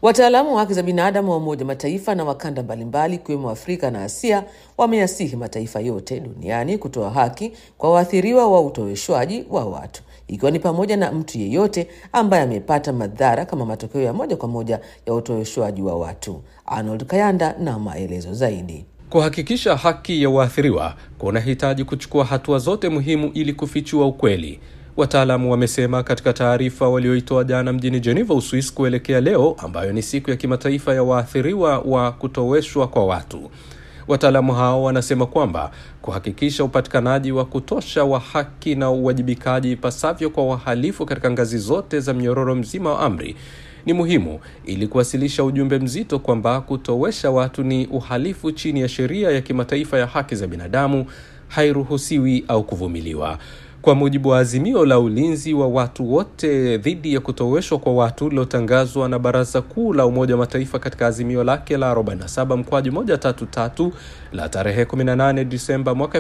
Wataalamu wa haki za binadamu wa Umoja Mataifa na wakanda mbalimbali ikiwemo Afrika na Asia wameyasihi mataifa yote duniani kutoa haki kwa waathiriwa wa utoweshwaji wa watu ikiwa ni pamoja na mtu yeyote ambaye amepata madhara kama matokeo ya moja kwa moja ya utoweshwaji wa watu. Arnold Kayanda na maelezo zaidi. Kuhakikisha haki ya waathiriwa kunahitaji kuchukua hatua zote muhimu ili kufichua ukweli. Wataalamu wamesema katika taarifa walioitoa jana mjini Geneva, Uswis, kuelekea leo ambayo ni siku ya kimataifa ya waathiriwa wa kutoweshwa kwa watu. Wataalamu hao wanasema kwamba kuhakikisha upatikanaji wa kutosha wa haki na uwajibikaji ipasavyo kwa wahalifu katika ngazi zote za mnyororo mzima wa amri ni muhimu ili kuwasilisha ujumbe mzito kwamba kutowesha watu ni uhalifu chini ya sheria ya kimataifa ya haki za binadamu, hairuhusiwi au kuvumiliwa. Kwa mujibu wa azimio la ulinzi wa watu wote dhidi ya kutoweshwa kwa watu lilotangazwa na Baraza Kuu la Umoja wa Mataifa katika azimio lake la 47 mkwaju 133 la tarehe 18 Disemba mwaka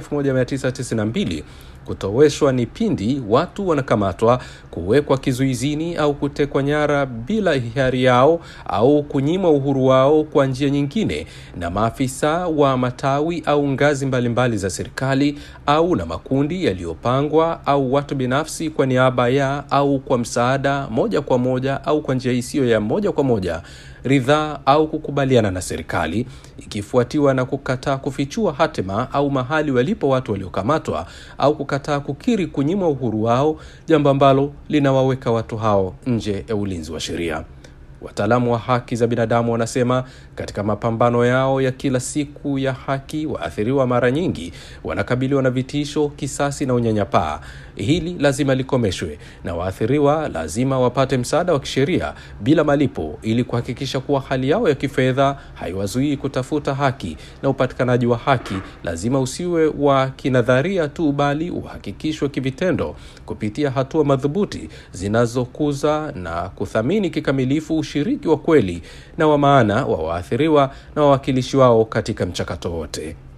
1992, kutoweshwa ni pindi watu wanakamatwa, kuwekwa kizuizini au kutekwa nyara bila hiari yao au kunyimwa uhuru wao kwa njia nyingine na maafisa wa matawi au ngazi mbalimbali mbali za serikali au na makundi yaliyopangwa au watu binafsi kwa niaba ya au kwa msaada moja kwa moja au kwa njia isiyo ya moja kwa moja ridhaa au kukubaliana na serikali, ikifuatiwa na kukataa kufichua hatima au mahali walipo watu waliokamatwa au kukataa kukiri kunyimwa uhuru wao, jambo ambalo linawaweka watu hao nje ya ulinzi wa sheria. Wataalamu wa haki za binadamu wanasema katika mapambano yao ya kila siku ya haki, waathiriwa mara nyingi wanakabiliwa na vitisho, kisasi na unyanyapaa. Hili lazima likomeshwe na waathiriwa lazima wapate msaada wa kisheria bila malipo, ili kuhakikisha kuwa hali yao ya kifedha haiwazuii kutafuta haki, na upatikanaji wa haki lazima usiwe wa kinadharia tu, bali uhakikishwe kivitendo kupitia hatua madhubuti zinazokuza na kuthamini kikamilifu ushiriki wa kweli na wa maana wa waathiriwa na wawakilishi wao katika mchakato wote.